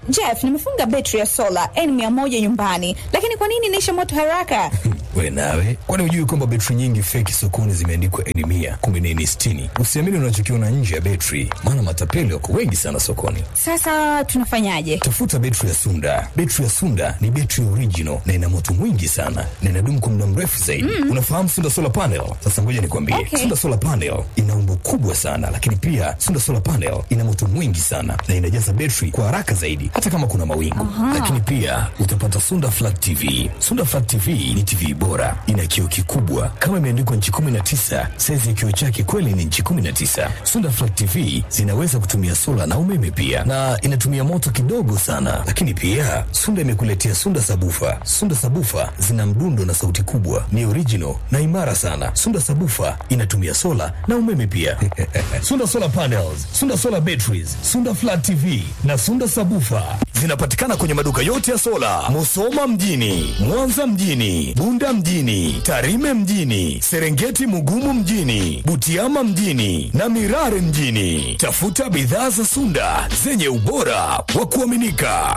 Jeff, nimefunga betri ya sola N100 nyumbani, lakini kwa nini inaisha moto haraka? We nawe, kwani hujui kwamba betri nyingi feki sokoni zimeandikwa N mia kumbe ni N sitini? Usiamini unachokiona nje ya betri, maana matapeli wako wengi sana sokoni. Sasa tunafanyaje? Tafuta betri ya Sunda. Betri ya Sunda ni betri original na ina moto mwingi sana na inadumu kwa muda mrefu zaidi. Unafahamu Sunda solar panel? Sasa ngoja nikwambie, Okay. Sunda solar panel ina umbo kubwa sana, lakini pia Sunda solar panel ina moto mwingi sana na inajaza betri kwa haraka zaidi, hata kama kuna mawingu. Lakini pia utapata Sunda flat TV. Sunda flat TV ni TV bora, ina kioo kikubwa kama imeandikwa nchi 19. Saizi ya kioo chake kweli ni nchi 19. Sunda flat TV zinaweza kutumia sola na umeme pia, na inatumia moto kidogo sana. Lakini pia Sunda imekuletea Sunda sabufa. Sunda sabufa zina mdundo na sauti kubwa, ni original na imara sana. Sunda sabufa inatumia sola na umeme pia. Sunda solar panels, Sunda solar batteries, Sunda flat TV na Sunda sabufa zinapatikana kwenye maduka yote ya sola, Musoma mjini, Mwanza mjini, Bunda mjini, Tarime mjini, Serengeti Mugumu mjini, Butiama mjini na Mirare mjini. Tafuta bidhaa za Sunda zenye ubora wa kuaminika.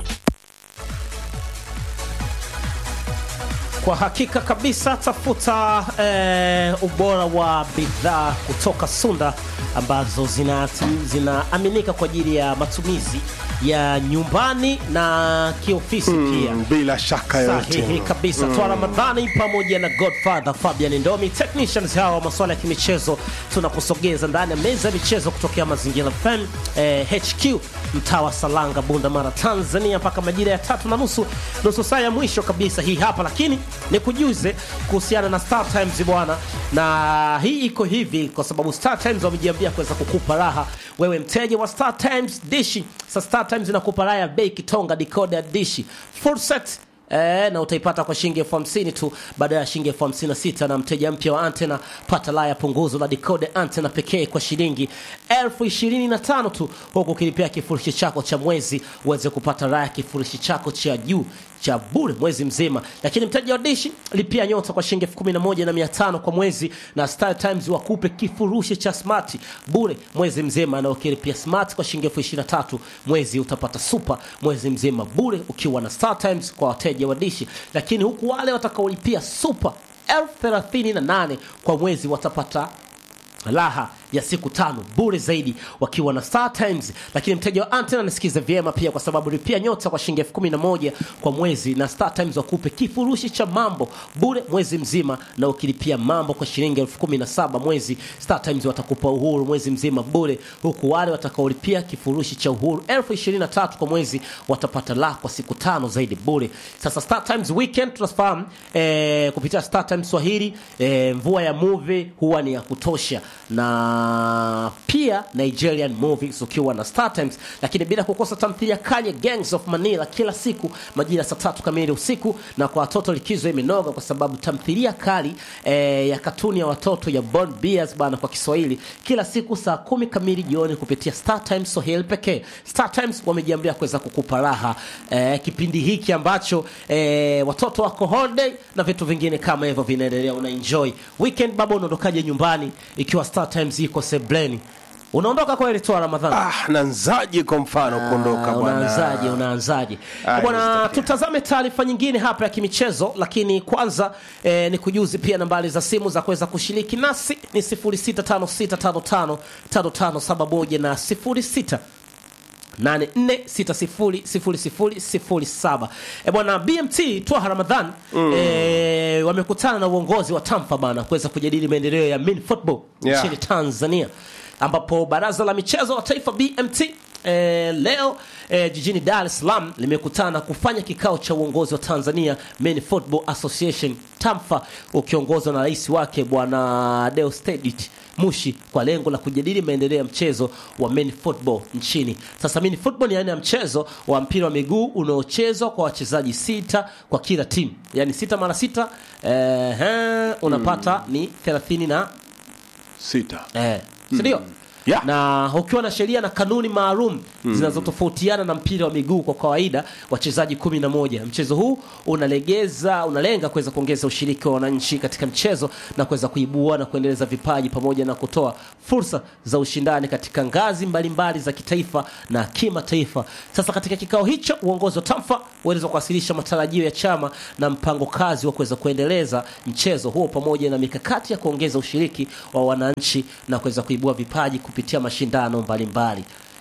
Kwa hakika kabisa, tafuta eh, ubora wa bidhaa kutoka Sunda ambazo zina- zinaaminika kwa ajili ya matumizi ya nyumbani na kiofisi pia. bila shaka Sahihi yoyote kabisa. Twa Ramadhani pamoja na Godfather Fabian Ndomi, technicians hawa wa masuala ya kimichezo, tunakusogeza ndani ya meza ya michezo kutokea Mazingira FM eh, HQ mtaa wa Salanga, Bunda Mara, Tanzania, mpaka majira ya tatu na nusu, nusu saa ya mwisho kabisa hii hapa. Lakini nikujuze kuhusiana na Star Times bwana, na hii iko hivi kwa sababu Star Times wamejiambia kuweza kukupa raha wewe mteja wa Star Times dishi. Sasa Star Times inakupa raha ya bei kitonga decoder dishi full set Eh, na utaipata kwa shilingi elfu hamsini tu baada ya shilingi elfu hamsini na sita na mteja mpya wa antena pata laya punguzo la decode antena pekee kwa shilingi elfu ishirini na tano tu huku ukilipia kifurushi chako cha mwezi uweze kupata laya kifurushi chako cha juu cha bure mwezi mzima lakini mteja wa dishi lipia nyota kwa shilingi elfu kumi na moja na mia tano kwa mwezi na Star Times wakupe kifurushi cha smart bure mwezi mzima na ukilipia smart kwa shilingi elfu ishirini na tatu mwezi utapata super mwezi mzima bure ukiwa na Star Times kwa wateja wa dishi lakini huku wale watakaolipia super elfu thelathini na nane kwa mwezi watapata raha ya siku tano bure zaidi wakiwa na Star Times. Lakini mteja wa antena nisikize vyema pia, kwa sababu lipia nyota kwa shilingi elfu kumi na moja kwa mwezi na Star Times wakupe kifurushi cha mambo bure mwezi mzima, na ukilipia mambo kwa shilingi elfu kumi na saba mwezi, Star Times watakupa uhuru mwezi mzima bure, huku wale watakaolipia kifurushi cha uhuru elfu ishirini na tatu kwa mwezi watapata la kwa siku tano zaidi bure. Sasa Star Times weekend tunafahamu eh, kupitia Star Times Swahili eh, mvua ya movie huwa ni ya kutosha na pia Nigerian movies ukiwa na Star Times, lakini bila kukosa tamthilia kali ya Gangs of Manila kila siku majira saa tatu kamili usiku, na kwa watoto likizo imenoga kwa sababu tamthilia kali eh, ya katuni ya watoto ya Born Bears bana kwa Kiswahili kila siku saa kumi kamili jioni kupitia Star Times Swahili pekee. Star Times wamejiambia kuweza kukupa raha eh, kipindi hiki ambacho eh, watoto wako holiday na vitu vingine kama hivyo vinaendelea, una enjoy weekend. Baba, unaondokaje nyumbani ikiwa Star Times iko sebleni? Unaondoka kweli tu Ramadhani? ah, nanzaje kwa mfano kuondoka Ah, bwana unaanzaje unaanzaje Ah, bwana inawezekana. tutazame taarifa nyingine hapa ya kimichezo lakini kwanza eh, ni kujuzi pia nambari za simu za kuweza kushiriki nasi ni 0656555571 na 06 84600007 e bwana BMT Twaha Ramadhan e, wamekutana na uongozi wa Tampa bana kuweza kujadili maendeleo ya mini football Yeah. nchini Tanzania ambapo baraza la michezo la taifa BMT E, leo e, jijini Dar es Salaam limekutana kufanya kikao cha uongozi wa Tanzania Men Football Association TAMFA ukiongozwa na rais wake bwana Deusdedit Mushi kwa lengo la kujadili maendeleo ya mchezo wa men football nchini. Sasa men football ni aina ya mchezo wa mpira wa miguu unaochezwa kwa wachezaji sita kwa kila timu, yaani sita mara sita eh, unapata ni thelathini na sita eh, si ndio? Yeah. na ukiwa na sheria na kanuni maalum zinazotofautiana na mpira wa miguu kwa kawaida wachezaji kumi na moja mchezo huu unalegeza unalenga kuweza kuongeza ushiriki wa wananchi katika mchezo na kuweza kuibua na kuendeleza vipaji pamoja na kutoa fursa za ushindani katika ngazi mbalimbali za kitaifa na kimataifa sasa katika kikao hicho uongozi wa tamfa ueleza kuwasilisha matarajio ya chama na mpango kazi wa kuweza kuendeleza mchezo huo pamoja na mikakati ya kuongeza ushiriki wa wananchi na kuweza kuibua vipaji kupitia mashindano mbalimbali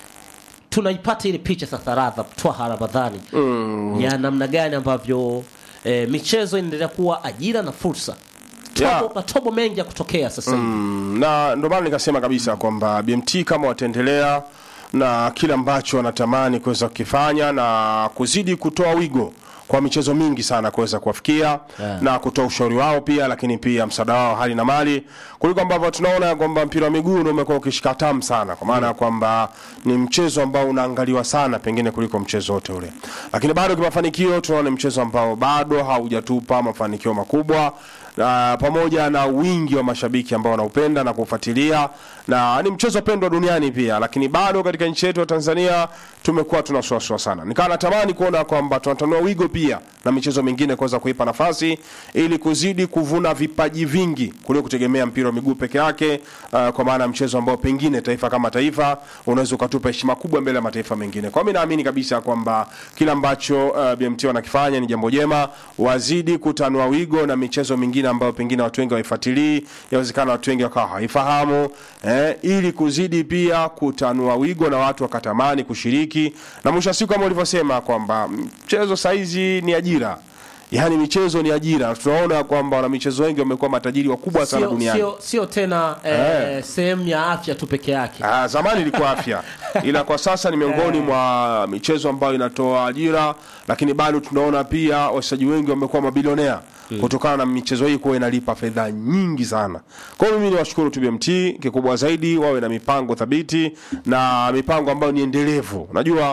tunaipata ile picha sasa radha twaha ramadhani mm. ya namna gani ambavyo e, michezo inaendelea kuwa ajira na fursa tobo, Yeah. matobo mengi ya kutokea sasa hivi Mm, na ndio maana nikasema kabisa kwamba BMT kama wataendelea na kile ambacho wanatamani kuweza kukifanya na kuzidi kutoa wigo kwa michezo mingi sana kuweza kuwafikia Yeah. na kutoa ushauri wao pia, lakini pia msaada wao hali na mali, kuliko ambavyo tunaona kwamba mpira wa miguu ndio umekuwa ukishika tamu sana, kwa maana ya kwamba ni mchezo ambao unaangaliwa sana pengine kuliko mchezo wote ule, lakini bado kimafanikio tunaona ni mchezo ambao bado haujatupa mafanikio makubwa na pamoja na wingi wa mashabiki ambao wanaupenda na kuufuatilia na ni mchezo pendwa duniani pia, lakini bado katika nchi yetu ya Tanzania tumekuwa tunasuasua sana. Nikawa natamani kuona kwamba tunatanua wigo pia na michezo mingine kuweza kuipa nafasi ili kuzidi kuvuna vipaji vingi kuliko kutegemea mpira wa miguu peke yake, uh, kwa maana ya mchezo ambao pengine taifa kama taifa unaweza ukatupa heshima kubwa mbele ya mataifa mengine. Kwa mimi naamini kabisa kwamba kila ambacho uh, BMT wanakifanya ni jambo jema, wazidi kutanua wigo na michezo mingine ambayo pengine watu wengi hawaifuatilii, yawezekana watu wengi wakawa hawaifahamu eh, ili kuzidi pia kutanua wigo na watu wakatamani kushiriki, na mwisho wa siku kama ulivyosema kwamba mchezo saizi ni ajira yaani michezo ni ajira. Tunaona kwamba wana michezo wengi wamekuwa matajiri wakubwa sana sio, duniani. sio, sio tena eh, sehemu ya afya tu peke yake Ah, zamani ilikuwa afya, ila kwa sasa ni miongoni mwa michezo ambayo inatoa ajira, lakini bado tunaona pia wachezaji wengi wamekuwa mabilionea kutokana na michezo hii kuwa inalipa fedha nyingi sana. Kwa hiyo mimi ni washukuru tu BMT, kikubwa zaidi wawe na mipango thabiti na mipango ambayo ni endelevu. Unajua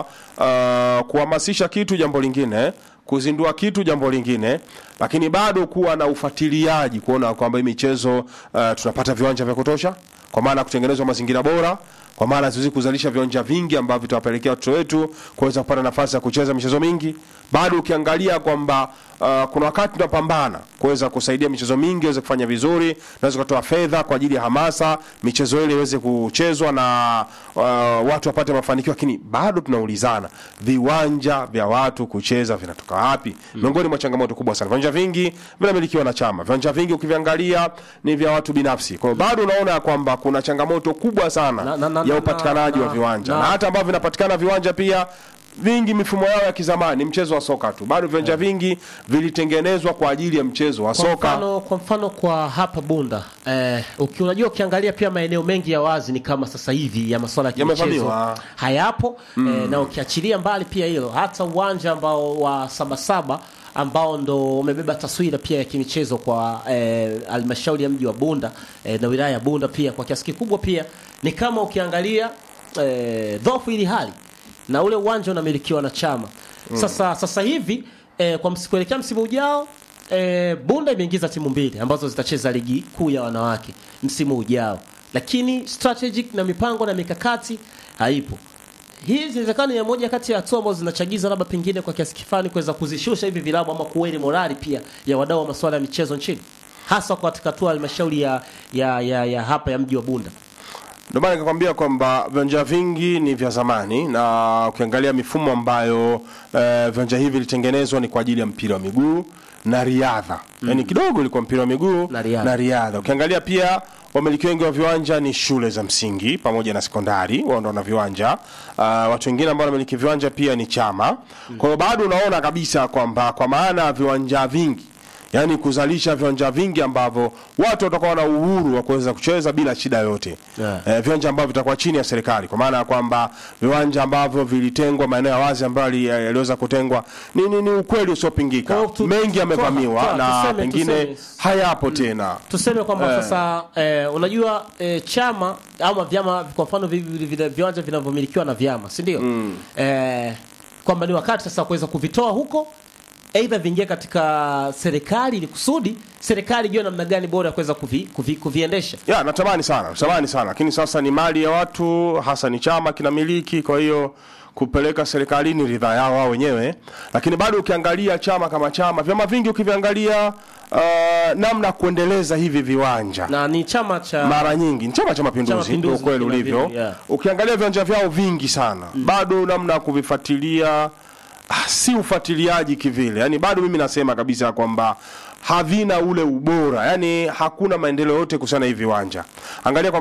uh, kuhamasisha kitu jambo lingine kuzindua kitu jambo lingine, lakini bado kuwa na ufuatiliaji kuona kwamba hii michezo uh, tunapata viwanja vya kutosha, kwa maana ya kutengenezwa mazingira bora kwa maana tuwezi kuzalisha viwanja vingi ambavyo vitawapelekea watoto wetu kuweza kupata nafasi ya kucheza michezo mingi. Bado ukiangalia kwamba uh, kuna wakati tunapambana kuweza kusaidia michezo mingi iweze kufanya vizuri, naweza kutoa fedha kwa ajili ya hamasa, michezo ile iweze kuchezwa na uh, watu wapate mafanikio, lakini bado tunaulizana viwanja vya watu kucheza vinatoka wapi? Miongoni mwa changamoto kubwa sana, viwanja vingi vinamilikiwa na chama, viwanja vingi ukiviangalia ni vya watu binafsi. Kwa hiyo bado unaona ya kwamba kuna changamoto kubwa sana Na- na- na- ya na- upatikanaji na- wa viwanja na- na, hata ambavyo vinapatikana viwanja pia vingi mifumo yao ya kizamani, mchezo wa soka tu. Bado viwanja vingi vilitengenezwa kwa ajili ya mchezo wa kwa soka. mfano, kwa mfano kwa hapa Bunda eh, uki, unajua ukiangalia pia maeneo mengi ya wazi ni kama sasa hivi ya masuala ya kimichezo Yamevamiwa. hayapo eh, na ukiachilia mbali pia hilo hata uwanja ambao wa Sabasaba ambao ndo umebeba taswira pia ya kimichezo kwa eh, halmashauri ya mji wa Bunda eh, na wilaya ya Bunda pia kwa kiasi kikubwa pia ni kama ukiangalia eh, dhofu ili hali na ule uwanja unamilikiwa na chama sasa sasa hivi eh, kwa msi- kuelekea msimu ujao eh, Bunda imeingiza timu mbili ambazo zitacheza ligi kuu ya wanawake msimu ujao, lakini strategic na mipango na mikakati haipo. Hii zinawezekana ni moja kati ya hatua ambazo zinachagiza labda pengine kwa kiasi kifani kuweza kuzishusha hivi vilabu ama kuweli morali pia ya wadau wa masuala ya michezo nchini, hasa kwa katika hatua ya halmashauri ya, ya, ya, ya hapa ya mji wa Bunda. Ndio maana nikakwambia kwamba viwanja vingi ni vya zamani, na ukiangalia mifumo ambayo eh, viwanja hivi vilitengenezwa ni kwa ajili ya mpira wa miguu na riadha mm. Yani kidogo ilikuwa mpira wa miguu Na riadha. na riadha. Ukiangalia pia wamiliki wengi wa viwanja ni shule za msingi pamoja na sekondari, wao ndio wana viwanja. Uh, watu wengine ambao wanamiliki viwanja pia ni chama. Kwa hiyo bado unaona kabisa kwamba kwa maana ya viwanja vingi yaani kuzalisha viwanja vingi ambavyo watu watakuwa na uhuru wa kuweza kucheza bila shida yoyote Yeah. eh, viwanja ambavyo vitakuwa chini ya serikali, kwa maana ya kwamba viwanja ambavyo vilitengwa, maeneo ya wazi ambayo yali- yaliweza kutengwa, ni, ni, ni ukweli usiopingika. Kwa hiyo tu- Mengi tu- yamevamiwa toa- na tuseme- pengine tuseme- hayapo tena. tuseme kwamba Eh. sasa eh, unajua eh, chama ama vyama kwa mfano vi- vi- vi- viwanja vinavyomilikiwa na vyama si ndio? eh, kwamba ni wakati sasa kuweza kuvitoa huko aidha viingie katika serikali ili kusudi serikali ijue namna gani bora ya kuweza kuvi, kuvi, kuviendesha ya natamani sana natamani sana lakini sasa ni mali ya watu hasa ni chama kinamiliki kwa hiyo kupeleka serikalini ridhaa yao wao wenyewe lakini bado ukiangalia chama kama chama vyama vingi ukiviangalia uh, namna ya kuendeleza hivi viwanja na ni chama cha mara nyingi ni chama cha Cha mapinduzi Mapinduzi ndio ukweli kina ulivyo vile, yeah. ukiangalia viwanja vyao vingi sana bado namna ya kuvifuatilia ah, si ufuatiliaji kivile yani bado mimi nasema kabisa kwamba havina ule ubora yani hakuna maendeleo yote kuhusiana na hivi viwanja angalia kwa